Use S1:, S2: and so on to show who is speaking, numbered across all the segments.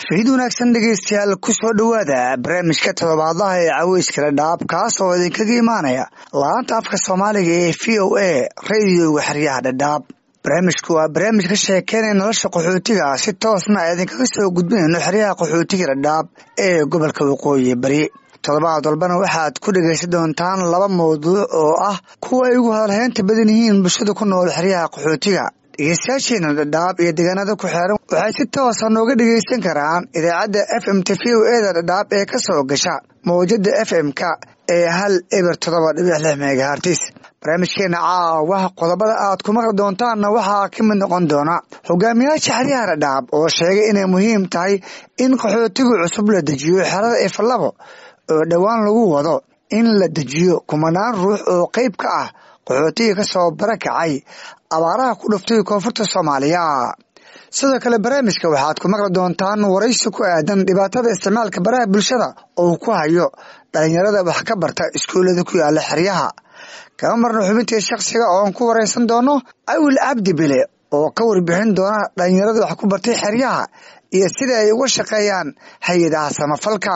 S1: fiid wanaagsan dhegeystayaal ku soo dhowaada barnaamijka todobaadlaha ee caweyskala dhaab kaas oo idinkaga imaanaya laanta afka soomaaliga ee v o a radioga xeryaha dhadhaab barnaamijku waa barnaamij ka sheekeynaya nolosha qaxootiga si toosna a idinkaga soo gudbinayno xeryaha qaxootiga dhadhaab ee gobolka waqooyi bari todobaad walbana waxaad ku dhegaysan doontaan laba mawduuc oo ah kuwa ay ugu hadalhaynta badan yihiin bulshada ku nool xeryaha qaxootiga dhegeystayaasheena dhadhaab iyo deegaanada ku xeeran waxay si toosa nooga dhegeysan karaan idaacadda f m t v o eda dhadhaab ee ka soo gasha mawjada f m-ka ee hal eber todoba dhibic lix megahartis barnaamijkeena caawa qodobada aad ku maqli doontaanna waxaa ka mid noqon doona hogaamiyaasha xeryaha dhadhaab oo sheegay inay muhiim tahay in qaxootigu cusub la dejiyo xerada ifalabo oo dhowaan lagu wado in la dejiyo kumanaan ruux oo qeyb ka ah qaxootiga ka soo barakacay abaaraha ku dhuftay koonfurta soomaaliya sidoo kale barnaamijka waxaad ku maqli doontaan waraysi ku aadan dhibaatada isticmaalka baraha bulshada oo ku hayo dhalinyarada wax ka barta iskuullada ku yaala xeryaha kama marna xubintii shakhsiga ooan ku waraysan doono awil cabdi bile oo ka warbixin doona dhalinyarada wax ku bartay xeryaha iyo sida ay uga shaqeeyaan hay-adaha samafalka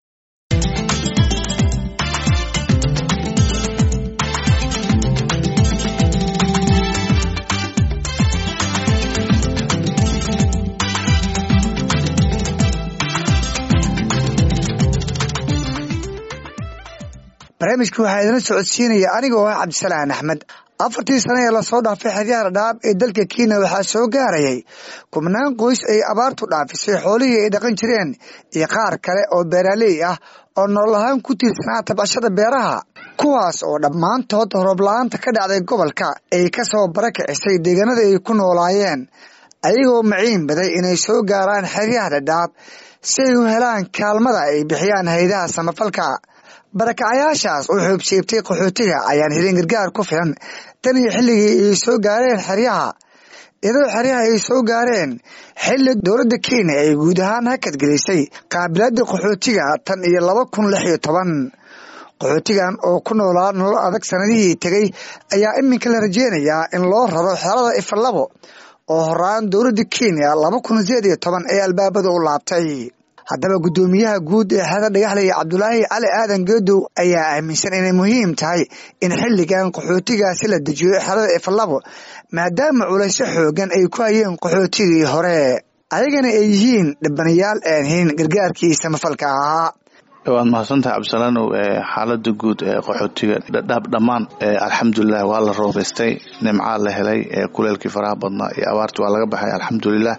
S1: barnaamijka waxaa idina socodsiinaya aniga oo ah cabdisalaan axmed afartii sane ee lasoo dhaafay xeryaha dhadhaab ee dalka kenya waxaa soo gaarayay kubnaan qoys ay abaartu dhaafisay xoolihii ay dhaqan jireen iyo qaar kale oo beeraaley ah oo nolol ahaan ku tiirsanaa tabcashada beeraha kuwaas oo dhammaantood roob-la-aanta ka dhacday gobolka ay ka soo barakicisay deegaanada ay ku noolaayeen ayagoo maciin baday inay soo gaaraan xeryaha dhadhaab si ay u helaan kaalmada ay bixiyaan haydaha samafalka barakacayaashaas oo xoobsiibtay qaxootiga ayaan helin gargaar ku filan tan iyo xilligii ay soo gaareen xeryaha iyadoo xeryaha ay soo gaareen xilli dowladda kenya ay guud ahaan hakadgelisay qaabilaada qaxootiga tan iyo laba kun lix iyo toban qaxootigan oo ku noolaa nolol adag sanadihii tegay ayaa iminka la rajeynayaa in loo raro xerada ifalabo oo horaan dowladda kenya laba kun sideed iyo toban ee albaabada u laabtay haddaba guddoomiyaha guud ee xerada dhagaxlaya cabdulaahi cali aadan geedow ayaa aaminsan inay muhiim tahay in xilligan qaxootigaasi la dejiyo xerada ifalabo maadaama culaysyo xoogan ay ku hayeen qaxootigii hore ayagana ay yihiin dhibanayaal aan helin gargaarkii samafalka ahaa
S2: waad mahadsantahay cabdisalaanow xaalada guud ee qaxootiga dhadhaab dhammaan alxamdulilah waa la roobeystay nimcaa la helay kuleelkii faraha badnaa iyo abaartii waa laga baxay alxamdulilah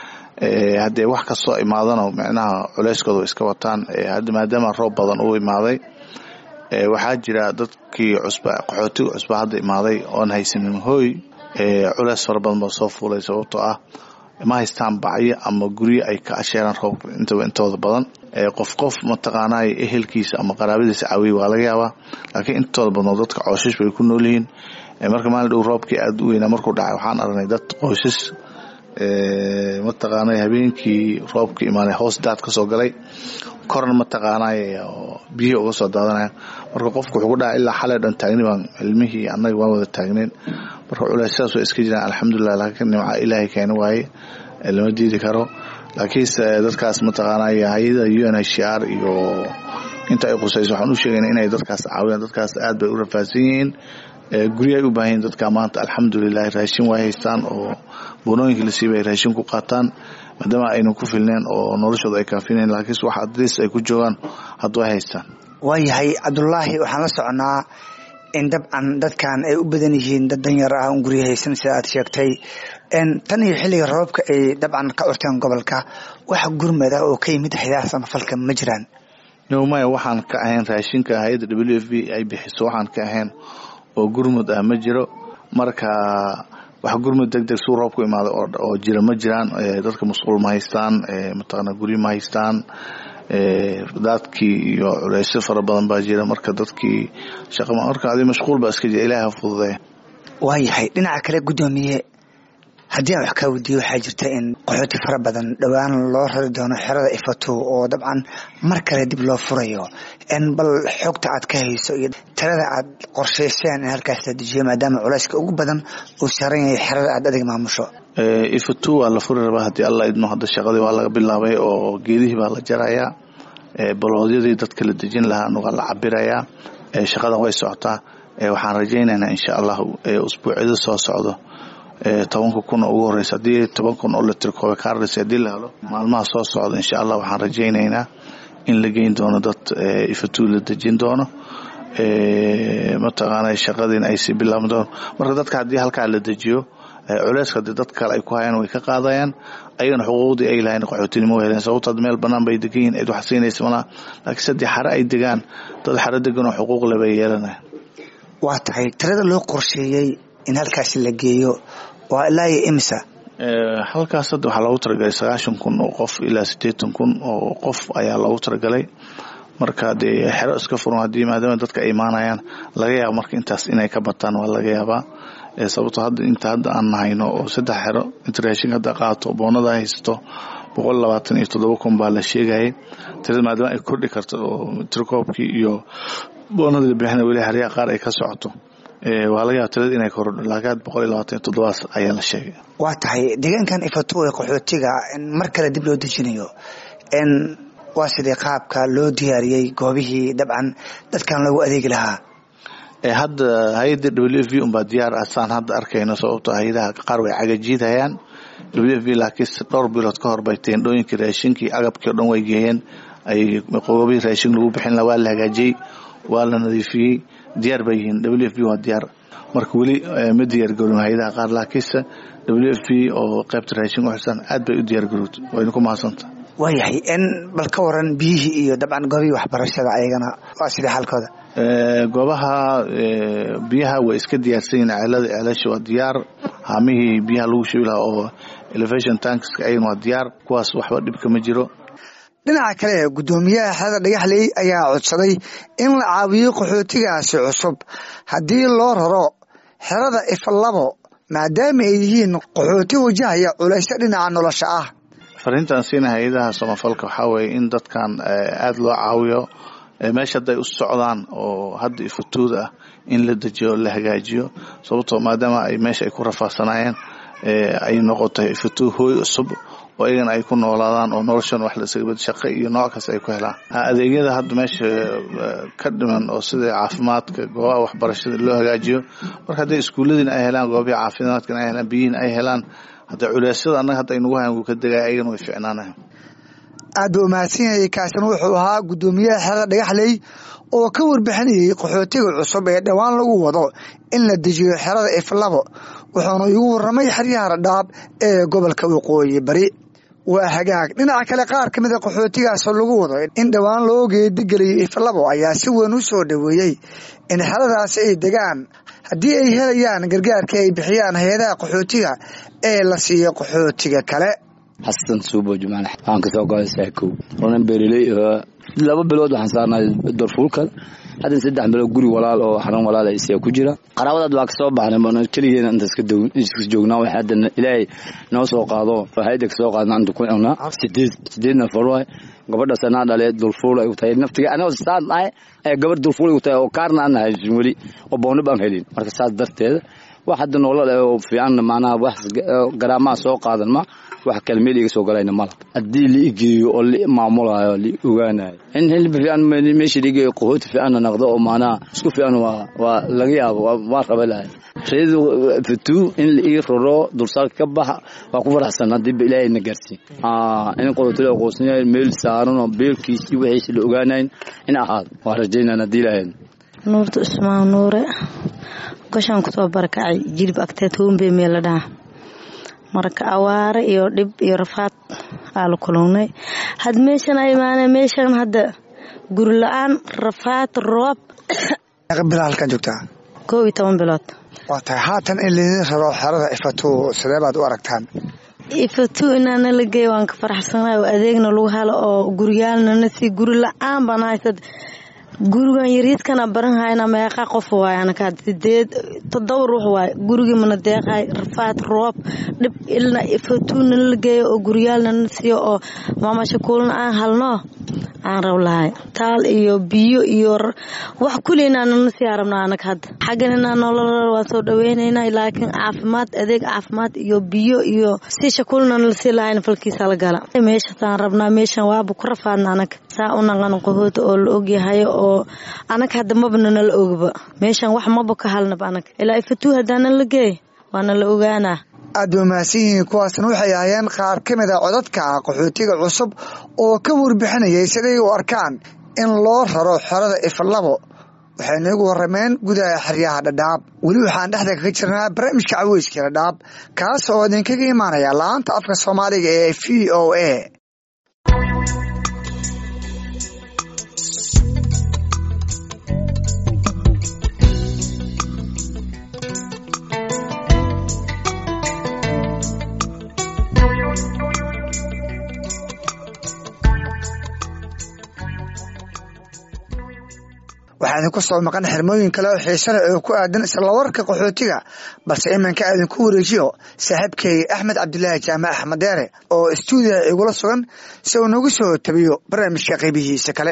S2: haddee wax kastoo imaadano micnaha culeyskooda iska wataan maadaama roob badan uu imaaday waxaa jira dadkii cusba qaxootiga cusba hadda imaaday oon haysanin hooy culeys fara badan baa soo fuulay sababtoo ah ma haystaan bacyo ama guryo ay ka asheeraan roobka intooda badan qof qof mataqaanay ehelkiisa ama qaraabadiisa caawiya waa laga yaabaa laakiin intooda badnoo dadka cooshish bay ku nool yihiin marka maalin dhow roobkii aada u weynaa markuu dhacay waxaan aragnay dad qoysas mataqaanay habeenkii roobka imaanay hoos daad ka soo galay korna mataqaanay biyihii uga soo daadanaya marka qofku wuxuu ku dhaca ilaa xalay dhan taagni baan ilmihii annaga waan wada taagneyn marka culeysyadaas waa iska jiraan alxamdulilah laakiin nimca ilaahay keeni waaye lama diidi karo laakiinse dadkaas mataqaanay hay-ada u n h r iyo inta ay qusayso waxaan u sheegayna inay dadkaas caawiyaan dadkaas aad bay u rafaadsan yihiin guryahay u baahan yihin dadka maanta alxamdulilah raashin way haystaan oo bunooyinka la siiba ay raashin ku qaataan maadaama aynan ku filneen oo noloshooda ay kaafinayn laakiinse wax adliis ay ku joogaan haddu ay haystaan
S1: waayahay cabdulaahi waxaan la soconaa in dabcan dadkan ay u badan yihiin dad danyar ah un gurya haysan sida aad sheegtay tan iyo xilliga roobabka ay dabcan ka curteen gobolka wax gurmad ah oo ka yimid haydaha samafalka ma jiraan
S2: nowmaya waxaan ka ahayn raashinka hay-adda w f b ay bixiso waxaan ka ahayn oo gurmud ah ma jiro marka wax gurmud deg deg suu roob ku imaada oo jira ma jiraan dadka masquul ma haystaan mataqaana guryo ma haystaan daadkii iyo culeysyo fara badan baa jira marka dadkii shaqama marka adi mashquul baa iska jira ilaah ha fududeeya
S1: waayahay dhinaca kale guddoomiye haddii aan wax kaa weydiiyo waxaa jirta in qaxooti fara badan dhowaan loo rari doono xerada ifato oo dabcan mar kale dib loo furayo bal xogta aad ka hayso iyo tirada aad qorshayseen in halkaas la dejiyo maadaama culayska ugu badan uu saaran yahay xerada aad adig maamusho
S2: ifato waa la furi rabaa haddii alla idmo hadda shaqadii waa laga bilaabay oo geedihii baa la jarayaa baloodyadii dadka la dejin lahaana waa la cabirayaa shaqadan way socotaa waxaan rajaynaynaa insha allahu usbuucyada soo socdo tobanka kun oo ugu horeysa haddii toban kun oo litrikoobe kaarris haddii la helo maalmaha soo socda insha allah waxaan rajaynaynaa in la geyn doono dad ifatuu la dejin doono mataqaana shaqadiina ay sii bilaaban doono marka dadka haddii halkaa la dejiyo culeyska hadii dad kale ay ku hayaan way ka qaadayaan ayagana xuquuqdii ay lahayn qaxootinimo heleen sababto had meel banaan bay degan yihin cid wax siinaysa malaha laakiin sadii xare ay degaan dad xare deganoo xuquuq le bay yeelanaya
S1: waa tahay tirada loo qorsheeyey in halkaasi la geeyo waa ilaa iyo imisa
S2: halkaas hadda waxaa loogu talagalay sagaashan kun oo qof ilaa siddeetan kun oo qof ayaa loogu talagalay marka dee xero iska furan haddii maadaama dadka ay imaanayaan laga yaaba marka intaas inay ka bataan waa laga yaabaa sababto hadda inta hadda aan nahayno oo saddex xero inta raashinka hadda qaato boonada haysto boqol labaatan iyo toddoba kun baa la sheegayay tirada maadaama ay kordhi karto oo tirkoobkii iyo boonada la bixina weli haryaha qaar ay ka socoto waa laga yaaba tirada inay korodho laakiin boqol iyo labaatan iyo toddobaas ayaa la sheegay
S1: waa tahay deegaankan ifato ee qaxootiga in mar kale dib loo dejinayo n waa sidii qaabka loo diyaariyey goobihii dabcan dadkan loogu adeegi lahaa
S2: hadda hay-adda w f v unbaa diyaar ah saan hadda arkayno sababto hay-adaha qaar way cagajiidhayaan w f v laakiin dhowr bilood ka hor bay teendhooyinkii raashinkii agabkii o dhan way geeyeen ay qoobihii raashin lagu bixin laha waa la hagaajiyey waa la nadiifiyey diyaar bay yihiin w f v waa diyaar marka weli ma diyaargarowin hay-adaha qaar laakiinse w f v oo qaybta raashin uxirsan aad bay u diyaargarowd wayna ku mahadsanta
S1: waayahay n bal ka waran biyihii iyo dabcan goobihii waxbarashada ayagana waa sidii xaalkooda
S2: goobaha biyaha way iska diyaarsan yihin ceelada ceelasha waa diyaar haamihii biyaha lagu shubi lahaa oo elevation tankska ayagana waa diyaar kuwaas waxba dhibka ma jiro
S1: dhinaca kale guddoomiyaha xerada dhagaxley ayaa codsaday in la caawiyo qaxootigaasi cusub haddii loo raro xerada ifalabo maadaama ay yihiin qaxooti wajahaya culaysyo dhinaca nolosha ah
S2: fariintan siina hay-adaha samafalka waxaa weeye in dadkan aada loo caawiyo meesha hadday u socdaan oo hadda ifatuud ah in la dejiyo la hagaajiyo sababtoo maadaama ay meesha ay ku rafaadsanaayeen ay noqotay ifatuud hooy cusub oo iyagana ay ku noolaadaan oo noloshan wax lasagabad shaqo iyo nooc kasta ay ku helaan adeegyada hadda meesha ka dhiman oo sida caafimaadka goobaha waxbarashada loo hagaajiyo marka hadday iskuulladiina ay helaan goobaha caafimaadkana ay helaan biyihiina ay helaan hadda culeysyada annaga hadda aynagu hayan wuu ka degaya ayagana way ficnaanayan
S1: aad buu umahadsan yahay kaasina wuxuu ahaa guddoomiyaha xerada dhagaxley oo ka warbixinayay qaxootiga cusub ee dhowaan lagu wado in la dejiyo xerada iflabo wuxuuna igu warramay xeryaha radhaab ee gobolka waqooyi bari waa hagaag dhinaca kale qaar ka mida qaxootigaas lagu wado in dhowaan loo geedigeliyo iflabo ayaa si weyn u soo dhoweeyey in xeradaasi ay degaan haddii ay helayaan gargaarka ay bixiyaan hay-adaha qaxootiga ee la siiyo qaxootiga kale
S3: xasan suubo jumaan waxaan kasoo goday saakow onan beereley laba bilood waxaan saarnay darfuulka haddan saddex bilood guri walaal oo xaran walaal isiya ku jira qaraabadaad waa kasoo baxnay keligeena inta iska joognaa wax hadda ilaahay noo soo qaado hayda kasoo qaadna inta ku cunaa sideed sideed nafar waay gabadha sanaa dhale dulfuul ay u tahay naftiga anoo saan ahay ee gabadh dulfuul ay u tahay oo kaarna aan haysin weli oo booni baan helin marka saas darteeda wax hadda nolol oo fiican macnaha wax garaamaha soo qaadan ma wax kale meel iga soo galayna mala haddii la igeeyo oo la maamulayo la ogaanayo in hilib fiican meesha la igeeyo qahooti fiicanna naqdo oo macnaha isku fiican waa waa laga yaabo waa raba lahay reedu fatuu in la ii raro dulsaarka ka baxa waa ku faraxsan haddii ba ilaahay na gaarsiin in qahooti la aqoonsan yahay meel saaran oo beelkiisi wixiisi la ogaanayn in ahaado waa rajaynaan haddii ilaahay
S4: nuurta usmaan nuure gashaan kusoo barakacay jilib agteed hoonbey meel la dhaha marka awaare iyo dhib iyo rafaad aa la kulunay had meeshan a imaana meeshan hadda guri la-aan rafaad roob
S1: bila halkan joogtaa
S4: koob iyo toban bilood
S1: waa tahay haatan in laydin raro xerada ifatu sidee baad u aragtaan
S4: ifatu inaana la geeya waan ka faraxsanahay oo adeegna lagu helo oo guryaalnana si guri la-aan baan haysad gurigan yariidkana baranhayna meeqa qof waay anaka sideed todoba ruux waay gurigii mana deeqay rafaad roob dhib ilna fatuuna la geeyo oo guryaalna na siiyo oo maamashakuulna aan halno aan rab lahay taal iyo biyo iyo wax kuleyna nana sii arabna anag hadda xagganina nolol waan soo dhaweynaynaa laakiin caafimaad adeeg caafimaad iyo biyo iyo si shakuulna lasii lahayn falkiisa la gala meeshasaan rabnaa meeshan waaba ku rafaadna anag saa u naqan qahoota oo la ogyahay oo anag hadda maba nala ogba meeshan wax maba ka halnab anag ilaa ifatuu haddaana la geey waana la ogaanaa
S1: aad ba mahadsan yihiin kuwaasna waxay ahaayeen qaar ka mid a codadka qaxootiga cusub oo ka warbixinayay siday u arkaan in loo raro xerada ifalabo waxay noogu warameen gudaha xeryaha dhadhaab weli waxaan dhexda kaga jirnaa barnaamijka caweyska dhadhaab kaas oo idinkaga imaanaya la-aanta afka soomaaliga ee v o a waxaa idinku soo maqan xirmooyin kale oo xiise leh oo ku aadan isla warka qaxootiga balse iminka idinku wareejiyo saaxiibkay axmed cabdilaahi jaamac axmed deere oo istuudiya igula sugan si uu nagu soo tabiyo barnaamijka qaybihiisa kale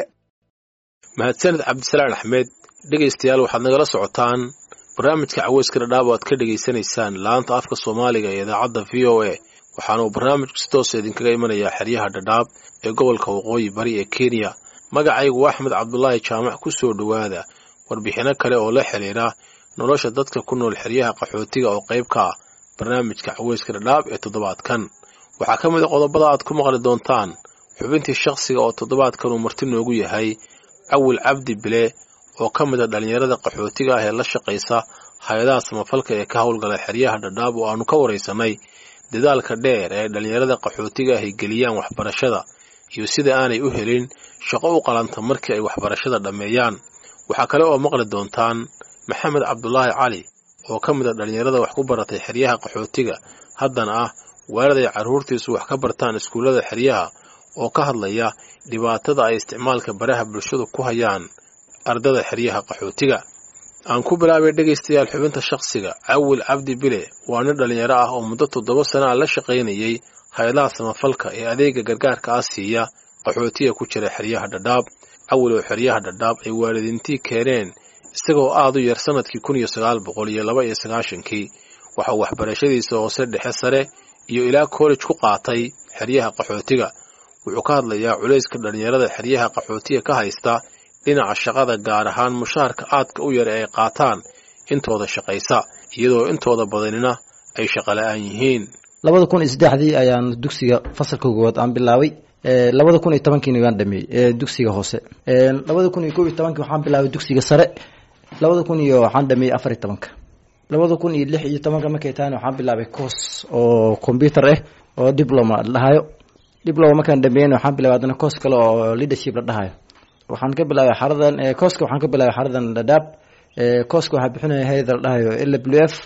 S5: mahadsaned cabdisalaan axmed dhegaystayaal waxaad nagala socotaan barnaamijka caweyska dhadhaab o aad ka dhegaysanaysaan laanta afka soomaaliga ee idaacadda v o a waxaanuu barnaamijku si toosa idinkaga imanayaa xeryaha dhadhaab ee gobolka waqooyi bari ee kenya magacaygu waa axmed cabdulaahi jaamac ku soo dhowaada warbixinno kale oo la xidhiira nolosha dadka ku nool xeryaha qaxootiga oo qayb ka ah barnaamijka caweyska dhadhaab ee toddobaadkan waxaa ka mid a qodobada aad ku maqli doontaan xubintii shakhsiga oo toddobaadkan uu marti noogu yahay cawil cabdi bile oo ka mid a dhallinyarada qaxootiga ah ee la shaqaysa hay-adaha samafalka ee ka howlgala xeryaha dhadhaab oo aannu ka waraysanay dadaalka dheer ee dhallinyarada qaxootiga ah ay geliyaan waxbarashada iyo sida aanay u helin shaqo u qalanta markii ay waxbarashada dhammeeyaan waxaa kale oo maqli doontaan maxamed cabdulaahi cali oo ka mid a dhallinyarada wax ku baratay xeryaha qaxootiga haddana ah waalid ay carruurtiisu wax ka bartaan iskuullada xeryaha oo ka hadlaya dhibaatada ay isticmaalka baraha bulshadu ku hayaan ardada xeryaha qaxootiga aan ku bilaabay dhegaystayaal xubinta shakhsiga cawil cabdi bile waa nin dhallinyaro ah oo muddo toddoba sana a la shaqaynayay hay-adaha samafalka ee adeega gargaarka ah siiya qaxootiga ku jira xeryaha dhadhaab cawil oo xeryaha dhadhaab ay waalidiintii keeneen isagoo aad u yar sanadkii kun iyo sagaal boqol iyo laba iyo sagaashankii waxauu waxbarashadiisa hoose dhexe sare iyo ilaa kollej ku qaatay xeryaha qaxootiga wuxuu ka hadlayaa culayska dhallinyarada xeryaha qaxootiga ka haysta dhinaca shaqada gaar ahaan mushaharka aadka u yar ee ay qaataan intooda shaqaysa iyadoo intooda badanina ay shaqola'aan yihiin
S6: labada kun iyo saddexdii ayaan dugsiga fasalka koowaad aan bilaabay labada kun iyo tobankiina waan dhameeyey dugsiga hoose labada kun iyo kob iyo tobankii waxaan bilaabay dugsiga sare labada kun iyo waxaan dhameeyey afar iyo tobanka labada kun iyo lix iyo tobanka markay tahayna waxaan bilaabay course oo computer ah oo diploma la dhahayo diploma markaan dhameeyeyna waxaan bilaabay haddana course kale oo leadership la dhahayo waxaan ka bilaabay xaradan courska waxaan ka bilaabay xaradan dhadhaab courska waxaa bixinaya hayada la dhahayo l w f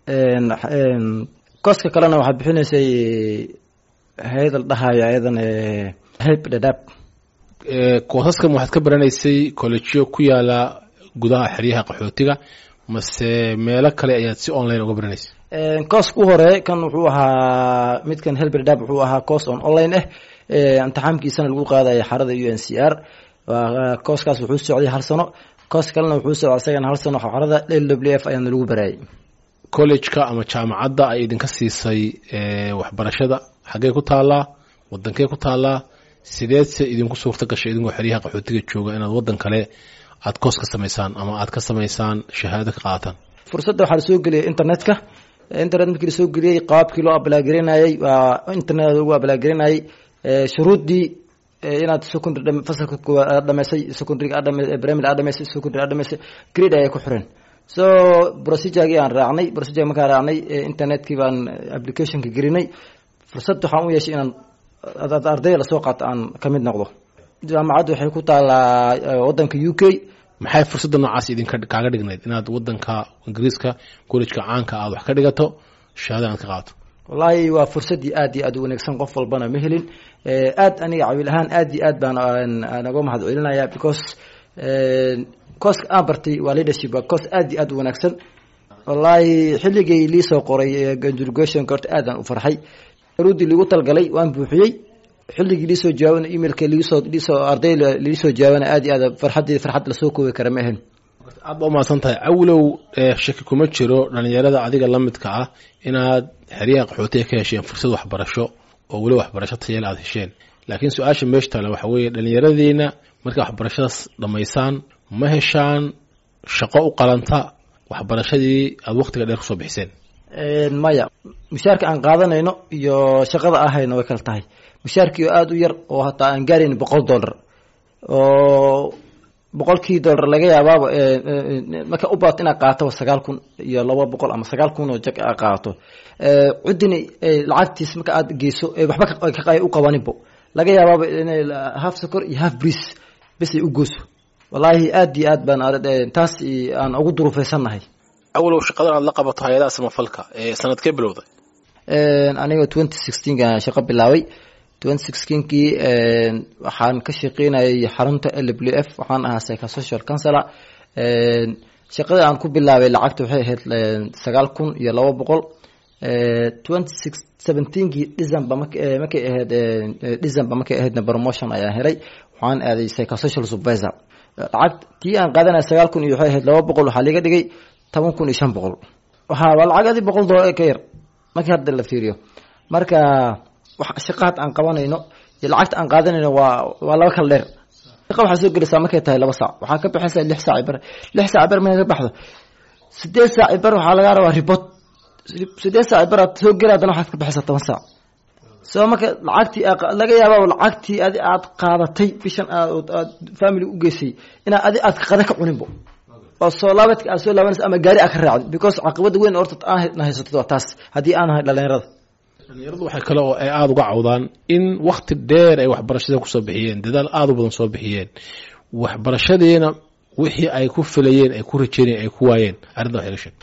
S6: courska kalena waxaa bixinaysay hayada la dhahayo ayadan help dhadhaab
S5: koosaskan waxaad ka baranaysay kollejiyo ku yaala gudaha xeryaha qaxootiga mase meelo kale ayaad si online uga baranaysay
S6: cooska u hore kan wuxuu ahaa midkan help dhadhaab wuxuu ahaa course on online ah imtixaamkiisana lagu qaadaya xarada u n c r kooskaas wuxuu socday hal sano koos kalena wuxuu socday isagana hal sano xarada l w f ayaana lagu baraayay
S5: collejka ama jaamacadda ay idinka siisay waxbarashada xaggee ku taallaa wadankee ku taallaa sideedse idinku suurto gashay idinkoo xeryaha qaxootiga jooga inaad waddan kale aad koos ka samaysaan ama aad ka samaysaan shahaado ka qaataan
S6: fursadda waxaa lasoo geliyay internetka internet markii lasoo geliyey qaabkii loo ablaagelinayay waa internet lagu ablaagelinayay shuruuddii inaad secondary fasalka koowaad aad dhamaysay secondary aad dhamaysay primary aad dhamaysay secondary aad dhamaysay grade ayay ku xiran so procedurgii aan raacnay procedure markaan raacnay internetkii baan applicationka gelinay fursad waxaan u yeeshay inaan ardayda lasoo qaato aan ka mid noqdo jaamacaddu waxay ku taalaa waddanka u k
S5: maxay fursadda noocaas idinka kaaga dhignayd inaad waddanka ingiriiska collejka caanka aad wax ka dhigato shahaada aad ka qaato
S6: wallaahi waa fursaddii aad iyo aad u wanaagsan qof walbana ma helin aad aniga cawiil ahaan aad iyo aad baan naga mahad celinaya because kooska aan bartay waa leadership waa koos aad iyo aad u wanaagsan wallaahi xilligay liisoo qoray conjugation horta aadaan u farxay ruudii liigu talgalay waan buuxiyey xilligii liisoo jawaabana emailka liisoo liisoo arday liisoo jawaabana aad iyo aad farxadeeda farxad lasoo koobi kara ma ahayn
S5: aad ba umahadsan tahay awlow shaki kuma jiro dhalinyarada adiga la midka ah inaad xeryaha qaxootiga ka hesheen fursad waxbarasho oo weli waxbarasho tayal aad hesheen laakiin su-aasha meesha taale waxa weeye dhallinyaradiina markay waxbarashadaas dhammaysaan ma heshaan shaqo u qalanta waxbarashadii aada waktiga dheer kusoo bixiseen
S6: maya mushaarka aan qaadanayno iyo shaqada ahayno way kala tahay mushaarkii oo aada u yar oo hataa aan gaarayn boqol dollar oo boqolkii dollar laga yaabaaba marka u baato inaad qaato sagaal kun iyo laba boqol ama sagaal kun oo jag aad qaato cuddini lacagtiis marka aad geyso waxba u qabaninbo laga yaabaaba inay half socor iyo half breeze bes ay u gooso wallaahi aad iyo aad baan taas aan ugu duruufeysannahay
S5: awalow shaqadan aad la qabato hay-adaha samafalka ee sanadkee bilowday
S6: aniga twenty sixteenka shaqo bilaabay twenty sixteenkii waxaan ka shaqeynayay xarunta l w f waxaan ahaa psychosocial counselor shaqada aan ku bilaabay lacagta waxay ahayd sagaal kun iyo laba boqol twenty six seventeenkii december markay ahayd december markay ahaydna promotion ayaan helay waxaan aaday psychosocial supervisor lacag tii aan qaadanaya sagaal kun iyo waxay ahayd laba boqol waxaa liga dhigay toban kun iyo shan boqol waxa waa lacag adi boqol dollar ka yar markii hadda la fiiriyo marka shaqaad aan qabanayno iyo lacagta aan qaadanayno waa waa laba kala dheer shaqa waxaa soo gelaysaa markay tahay laba saac waxaa ka baxaysaa lix saac bar lix saac bar markay ka baxdo sideed saac bar waxaa lagaa rabaa ribot sideed saac bar aad soo geli haddana waxaad ka baxaysaa toban saac soo marka lacagtii laga yaaba lacagtii adi aad qaadatay bishan aad family u geysay inaa adi aad qada ka cuninbo oo soo laabadka aad soo laabanaysa ama gaari aad ka raacday because caqabada weyn horta aan haysato waa taas haddii aan ahay dhalinyarada
S5: dhalinyaradu waxay kale oo ay aada uga cawdaan in wakti dheer ay waxbarashada kusoo bixiyeen dadaal aada u badan soo bixiyeen waxbarashadiina wixii ay ku filayeen ay ku rajeynayeen ay ku waayeen arrinta waxay ga sheeg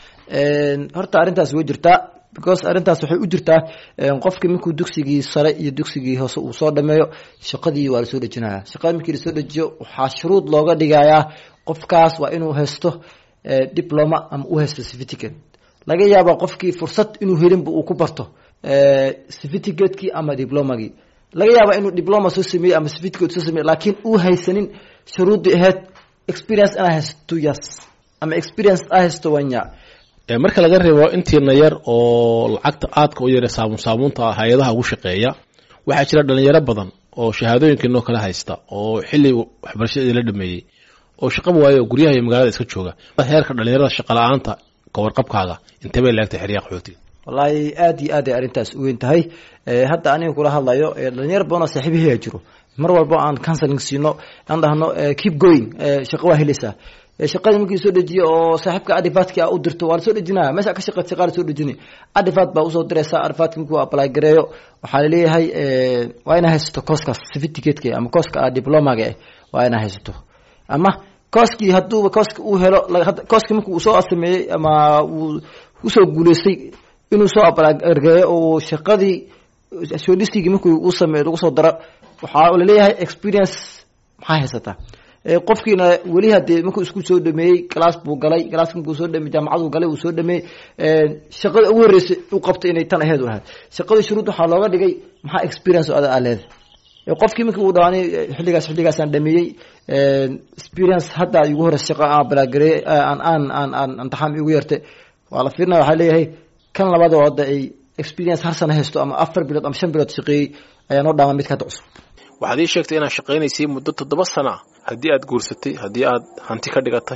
S6: horta arrintaas way jirtaa because arrintaas waxay u jirtaa qofkii markuu dugsigii sare iyo dugsigii hoose uu soo dhameeyo shaqadii waa lasoo dhejinaya shaqada markii lasoo dejiyo waxaa shuruud looga dhigayaa qofkaas waa inuu haysto diploma ama u haysto certificate laga yaaba qofkii fursad inuu helinba uu ku barto certificate-kii ama diplomagii laga yaaba inuu diploma soo sameeyey ama certificate soo sameeyey laakiin uu haysanin shuruuddii ahayd experience inaa haysto two years ama experience aa haysto wanya
S5: marka laga reebo intiina yar oo lacagta aadka u yare saabuun saabuunta hay-adaha ugu shaqeeya waxaa jira dhalinyaro badan oo shahaadooyinkiinoo kala haysta oo xilli waxbarashadii la dhameeyey oo shaqaba waayo oo guryaha iyo magaalada iska jooga heerka dhalinyarada shaqa la-aanta kawarqabkaaga intee bay laagtay xeryaha qaxootiga
S6: wallaahi aad iyo aad ay arrintaas u weyn tahay hadda aniga kula hadlayo dhalinyaro badanoo saaxiibaheya jiro mar walbo aan counseling siino aan dhahno keep going shaqo waa helaysaa shaqadii markii soo dejiyo oo saaxiibka adifaadki a u dirto waa lasoo dejinaya meesha ka shaqeyd shaqaa lasoo dejinay adifaad baa usoo diraysa adifaadki markuu apply gareeyo waxaa laleeyahay waa inaa haysato kooskaas certificateka ama kooska diplomaga ah waa inaa haysato ama kooskii hadduuba kooska uu helo kooskii markuu soo sameeyey ama uu usoo guuleystay inuu soo apply gareeyo oo shaqadii shortlistigii markuu u sameeyo lagu soo daro waxaa laleeyahay experience maxaa haysataa qofkiina weli hadee markuu isku soo dhameeyey class buu galay classka markuu soo dhameeyey jaamacaduu galay uu soo dhameeyey shaqada ugu horreysay u qabtay inay tan aheyd u ahayd shaqadii shuruud waxaa looga dhigay maxaa experience oo ada aa leedahay qofkii markii uu dhawaanay xilligaas xilligaasaan dhameeyey experience hadda igu horeysa shaqa aan balaagarey aan aan aan aan imtixaan igu yartay waa la fiirinaya waxaa leeyahay kan labada oo hadda ay experience har sana haysto ama afar bilood ama shan bilood shaqeeyey ayaa noo dhaama midka hadda cusub
S5: waxaad ii sheegtay inaad shaqaynaysay muddo toddoba sana haddii aad guursatay haddii aad hanti ka dhigatay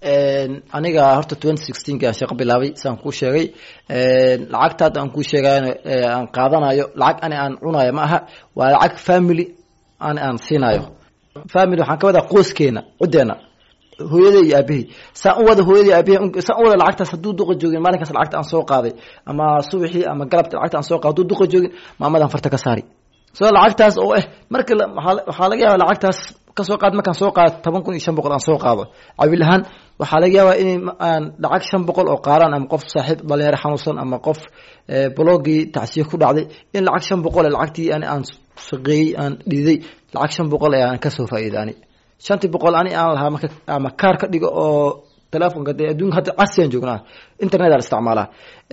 S6: aniga horta twenty sixteenki aan shaqo bilaabay saan kuu sheegay lacagta hadda aan kuu sheegayo aan qaadanayo lacag ani aan cunayo ma aha waa lacag family ani aan siinayo family waxaan ka wadaa qoyskeena cuddeena hooyaday iyo aabahey saan u wada hooyaday aabahey saan u wada lacagtaas hadduu duqa joogin maalinkaas lacagta aan soo qaaday ama subaxii ama galabta lacagta aan soo qaaday hadduu duqa joogin maamadan farta ka saari so lacagtaas oo ah marka waxaa laga yaaba lacagtaas kasoo qaad markaan soo qaado toban kun iyo shan boqol aan soo qaado cabil ahaan waxaa laga yaabaa in aan lacag shan boqol oo qaaraan ama qof saaxiib dhalinyaro xanuunsan ama qof blogii tacsiye ku dhacday in lacag shan boqol ee lacagtii ani aan shaqeeyey aan dhiiday lacag shan boqol ee aan kasoo faa'iida ani shantii boqol ani aan lahaa marka ama kaar ka dhigo oo telefonka dee adduunka hadda casriyan joognaa internet aan isticmaalaa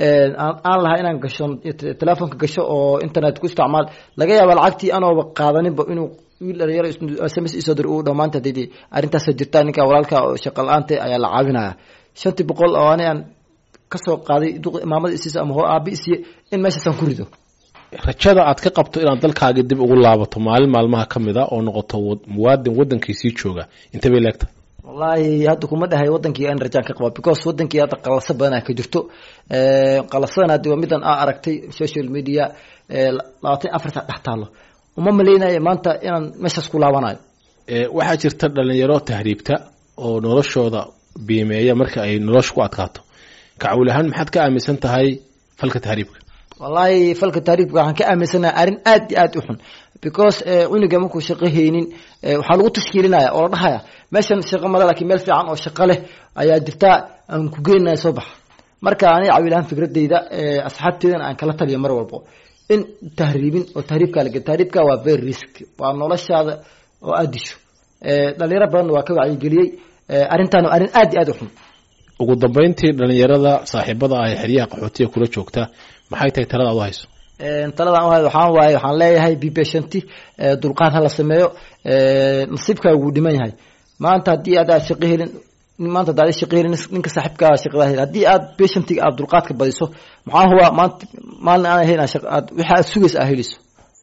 S6: aan lahaa inaan gasho telefonka gasho oo internet ku isticmaal laga yaaba lacagtii anooba qaadaninba inuu wiil dhalinyaro sms isoo dir uu dhamaanta didi arrintaasa jirta ninka walaalka oo shaqa la-aanta ayaa la caawinaya shantii boqol oo ani aan kasoo qaaday maamada isiisa ama aabi isiye in meeshaasaan ku rido
S5: rajada aad ka qabto inaad dalkaaga dib ugu laabato maalin maalmaha ka mid a oo noqoto muwaadin wadankiisii jooga intee bay leegtahay
S6: wallaahi hadda kuma dhahay wadankii aan rajaan ka qaba because wadankii hadda qalasa badanaa ka jirto qalasadan haddi waa midan aa aragtay social media labaatan afarta dhex taalo uma maleynayo maanta inaan meeshaas ku laabanayo
S5: waxaa jirta dhalinyaro tahriibta oo noloshooda biimeeya marka ay nolosha ku adkaato kacawil ahaan maxaad ka aaminsan tahay falka tahriibka
S6: wallaahi falka taariifka waxaan ka aaminsanaha arrin aad iyo aad u xun because cunuga markuu shaqo haynin waxaa lagu tashkiilinaya oo la dhahaya meeshan shaqo male lakiin meel fiican oo shaqo leh ayaa jirtaa aan ku geenaya soo baxa marka aniga cawilahaan fikradeyda asxaabteydana aan kala taliyo mar walbo in tahriibin oo tahriibkaa lage tahriibka waa very risk waa noloshaada oo aad disho dhalinyaro badanna waa ka wacyigeliyey arrintan waa arrin aad iyo aad u xun
S5: ugu dambeyntii dhalinyarada saaxiibada ah ee xeryaha qaxootiga kula joogta maxay tahay talada ad u hayso
S6: taladan u hay waxaan waaye waxaan leeyahay b patienty dulqaad hala sameeyo nasiibkaaga wuu dhiman yahay maanta haddii aad aad shaqo helin maanta hadaad shaqo helin ninka saaxiibkaa shaqada hel haddii aad patientiga aad dulqaadka badiso maxaa huwa maanta maalin aan helin aad wixii aad sugaysa aad helayso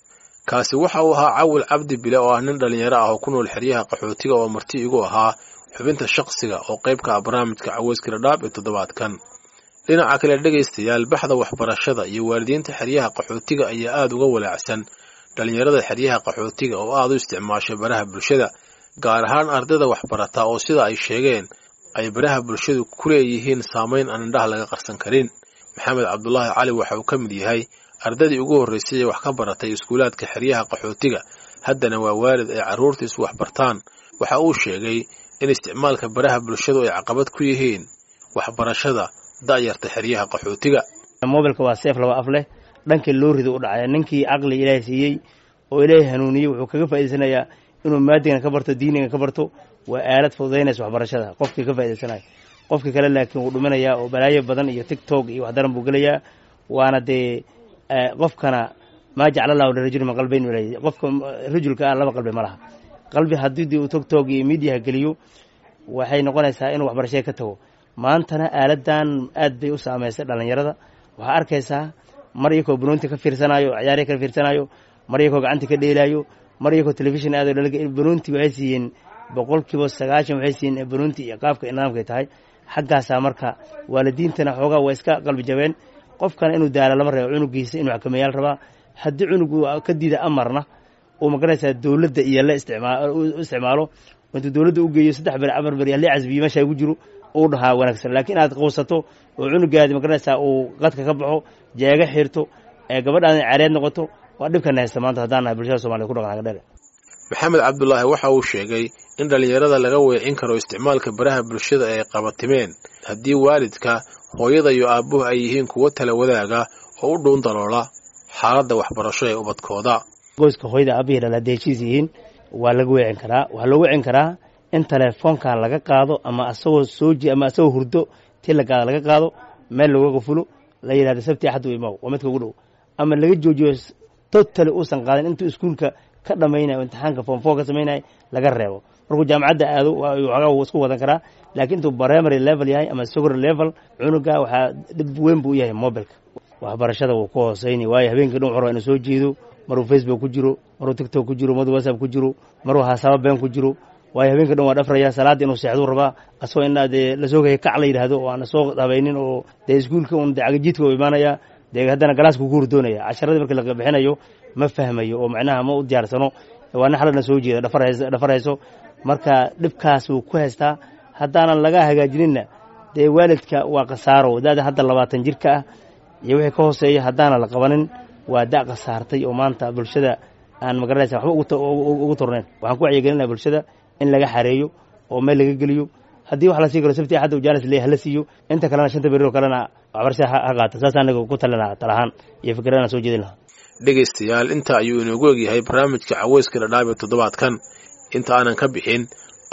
S5: kaasi waxa uu ahaa cawil cabdi bile oo ah nin dhalinyaro ah oo ku nool xeryaha qaxootiga oo marti igu ahaa xubinta shaqsiga oo qayb ka ah barnaamijka caweyska dhadhaab ee toddobaadkan dhinaca kale dhegaystayaal baxda waxbarashada iyo waalidiinta xeryaha qaxootiga ayaa aada uga walaacsan dhalinyarada xeryaha qaxootiga oo aada u isticmaasha baraha bulshada gaar ahaan ardayda waxbarata oo sida ay sheegeen ay baraha bulshadu ku leeyihiin saamayn aan indhaha laga qarsan karin maxamed cabdulaahi cali waxa uu ka mid yahay ardaydii ugu horraysay ee wax ka baratay iskuulaadka xeryaha qaxootiga haddana waa waalid ay carruurtiisu waxbartaan waxa uu sheegay in isticmaalka baraha bulshadu ay caqabad ku yihiin waxbarashada da'yarta xeryaha qaxootiga
S7: mobilka waa seef laba af leh dhankii loo rido u dhacaya ninkii caqli ilaahay siiyey oo ilaahay hanuuniyey wuxuu kaga faa'idaysanayaa inuu maadigan ka barto diinigan ka barto waa aalad fududaynaysa waxbarashada qofkii ka faa'idaysanayo qofkii kale laakiin wuu dhuminayaa oo balaayo badan iyo tigtok iyo waxdaran buu gelayaa waana dee qofkana maa jecla allahu lirajuli min qalbayn ilay qofka rajulka ah laba qalbi ma laha qalbi haddii uu tigtok iyo miidiyaha geliyo waxay noqonaysaa inuu waxbarashada ka tago maantana aaladan aad bay u saamaysay dhalinyarada waxaa arkaysaa mar iyakoo banoonti ka fiirsanayo ciyaarya ka fiirsanayo mar iyakoo gacanta ka dheelaayo mar iyakoo telefishin aado banoonti waxay siiyeen boqolkiiba sagaashan waxay siiyeen banoonti iyo qaabka nidaamkay tahay xaggaasaa marka waalidiintana xoogaa waa iska qalbi jabeen qofkana inuu daala lama reebo cunugiisa inuu xakameeyaal rabaa haddii cunugu ka diida amarna uu magaraysaa dowladda iyo la u isticmaalo intuu dowladda u geeyo saddex beri afar beri halii casbiyo meesha ugu jiro uu dhahaa wanaagsan laakiin inaad quusato oo cunugaadi magaranaysaa uu qadka ka baxo jeega xirto ee gabadhaada careed noqoto waa dhibkana haysta maanta haddaan nahay bulshada somaliyed ku dhaqan hagadheer
S5: maxamed cabdulaahi waxa uu sheegay in dhallinyarada laga weecin karo isticmaalka baraha bulshada ay qabatimeen haddii waalidka hooyada iyo aabbuhu ay yihiin kuwo tala wadaaga oo u dhuun daloola xaaladda waxbarasho ee ubadkooda
S7: qoyska hooyada aabihii dhal hadday heshiis yihiin waa laga weecin karaa waxaa loo weecin karaa in telefoonka laga qaado ama asagoo sooji ama asagoo hurdo ti la qaado laga qaado meel looga qafulo la yidhahdo sabti axad u imaw waa midka ugu dhow ama laga joojiyo totally uusan qaadin intuu iskuulka ka dhamaynayo imtixaanka form four ka samaynaya laga reebo markuu jaamacadda aado waxoogaa wuu isku wadan karaa laakiin intuu primary level yahay ama secondary level cunuga waxaa dhib weyn buu u yahay mobilka waxbarashada wuu ku hooseyni waayo habeenkii dhan wuxuu inuu soo jeedo maruu facebook ku jiro maruu tiktok ku jiro maruu whatsapp ku jiro maruu hasaabo been ku jiro waayo habeenka dhan waa dhafraya salaadda inuu seexduu rabaa asagoo in dee lasoo gaya kac la yidhaahdo oo aan soo dhabaynin oo dee iskuulka un dee cagajiidka u imaanaya dee haddana galaaska ku hurdoonaya casharadii markii la bixinayo ma fahmayo oo macnaha ma u diyaarsano waa nin xaladna soo jeeda dhafar hayso marka dhibkaas wuu ku haystaa haddaanan laga hagaajininna dee waalidka waa khasaaro daada hadda labaatan jirka ah iyo wixii ka hooseeya haddaanan la qabanin waa da' khasaartay oo maanta bulshada aan magaranaysa waxba ugu turnayn waxaan ku wacyigelinaa bulshada in laga xareeyo oo meel laga geliyo haddii wax la sii karo sabti axadda jaalis leeyahay hala siiyo inta kalena shanta beri oo kalena waxbarashada ha qaata saas anaga ku talina talahaan iyo fikradana soo jeedin lahaa
S5: dhegaystayaal inta ayuu inoogu egyahay barnaamijka caweyska dhadhaab ee toddobaadkan inta aanan ka bixin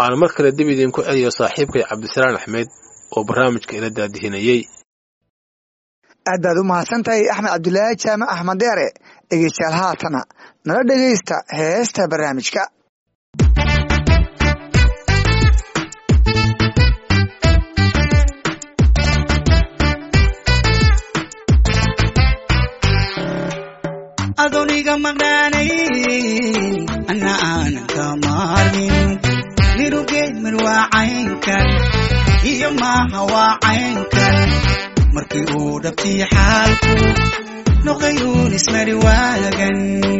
S5: aan mar kale dib idinku celiyo saaxiibkay cabdisalaan axmed oo barnaamijka ila daadihinayey
S1: aad baad u mahadsantahay axmed cabdulaahi jaamac axmed deere dhegeystayaal haatana nala dhegeysta heesta barnaamijka
S8: adoniga maqnaanay ana aanan ka maarmin nirugeemir waa caynkan iyo maaha waa caynkan markii uu dhabtii xaalku noqayuun ismari waagan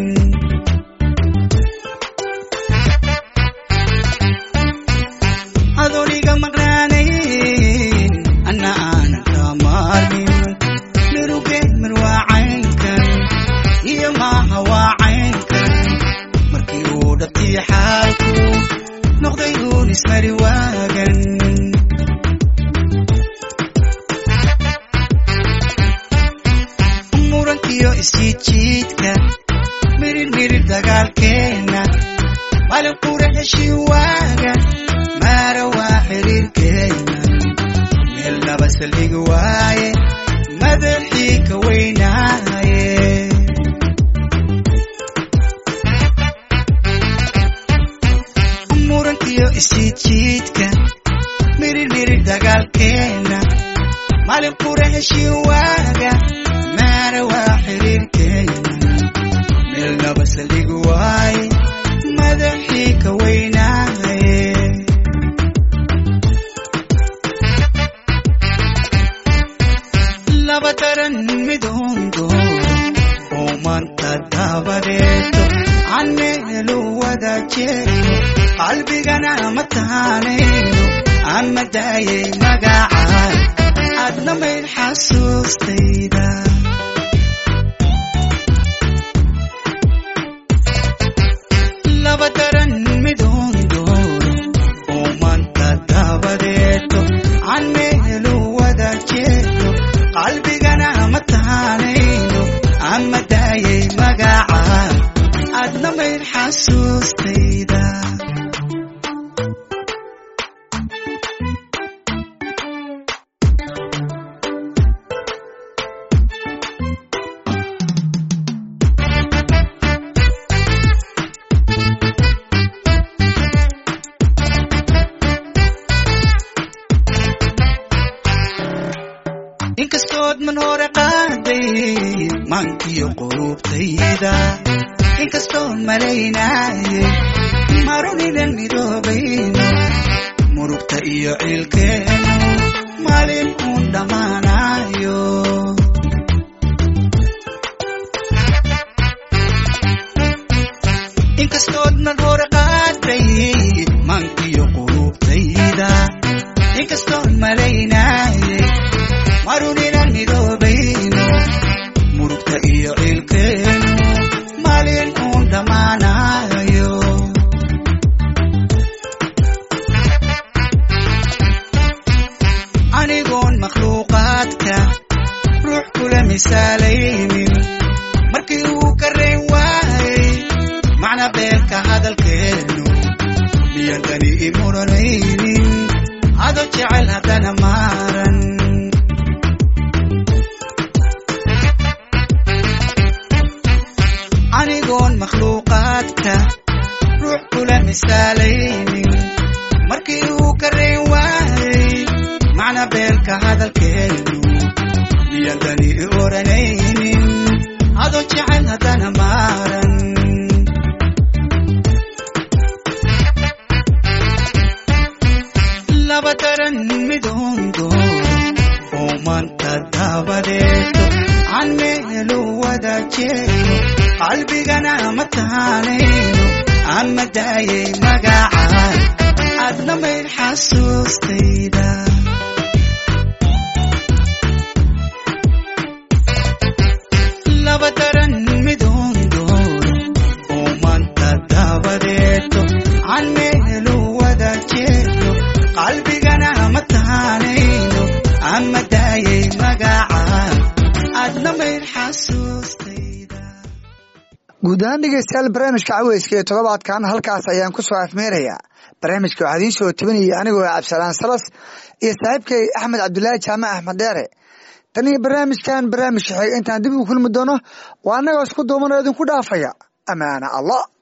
S8: adoniga maqnaanayn ana aanan ka maarmin nirugeemir waa caynkan iyo maaha waa caynkan markii uu dhabtii xaalku noqdayuun ismari waagan murankiyo isjiidjiidka mirir mirir dagaalkeenna malin qura heshii waaga maara waa xiriirkeenna meel laba saldhigi waaye madaxii ka weynaaye murankiyo isjiidjiidka mirir mirir dagaalkeenna malin qura heshii waaga maara waa xiriirkeenna meel laba saldhigi waaye madaxii ka weynaaye laba daran mid hundo oo maanta dabadeeto aan meelu wada jeeyo qalbigana ma taanayno ama daayay magacaan adna mayd xasuustayda laba daran mid hundooro oo maanta dabadeeto aan meelu wada jeeyo qalbigana ma taanayno ama daayay magacaan adna mayd xasuustayda inkastood man hore qaaday maankiyo qulubtayda inkastoon malaynaye marunidan midoobayno murugta iyo ciilkeenu maalin uun dhammaanayo inkastood man hore qaaday maankiyo qulubtayda inkastoon malaynaye maruninan midoobayno murugta iyo ciilkeenu maalin uun dhammaanayo anigoon makhluuqaadka ruux kula misaalaynin markii uu ka rayn waayey macna beelka hadalkeenu miyan dani i muranaynin ado jecel haddana maaran anigoon makhluuqaadka ruux kula misaalaynin markii uu ka rayn waayey macna beelka hadalkeenu miyan dani i oranaynin adoo jecel haddana maaran laba daran mid hundooro oo maanta dabadeeto aan meelu wada jeeyo qalbigana ma taanayno ama daayay magacaan adna mayd xasuustayda laba daran mid hundooro oo maanta dabadeeto aan meelu wada jeeyo qalbigana ma taanayno ama daayay magacaan adna mayd xasuustayda
S1: guud ahaan dhegeystayaal barnaamijka caweyska ee toddobaadkan halkaas ayaan ku soo afmeerayaa barnaamijka waxaa idiin soo tabinayay anigoo cabdisalaan salas iyo saaxiibkay axmed cabdulaahi jaamac axmed dheere tan iyo barnaamijkan barnaamij xig intaan dib ugu kulmi doono waa annagoo isku duumanoo idinku dhaafaya amaana allah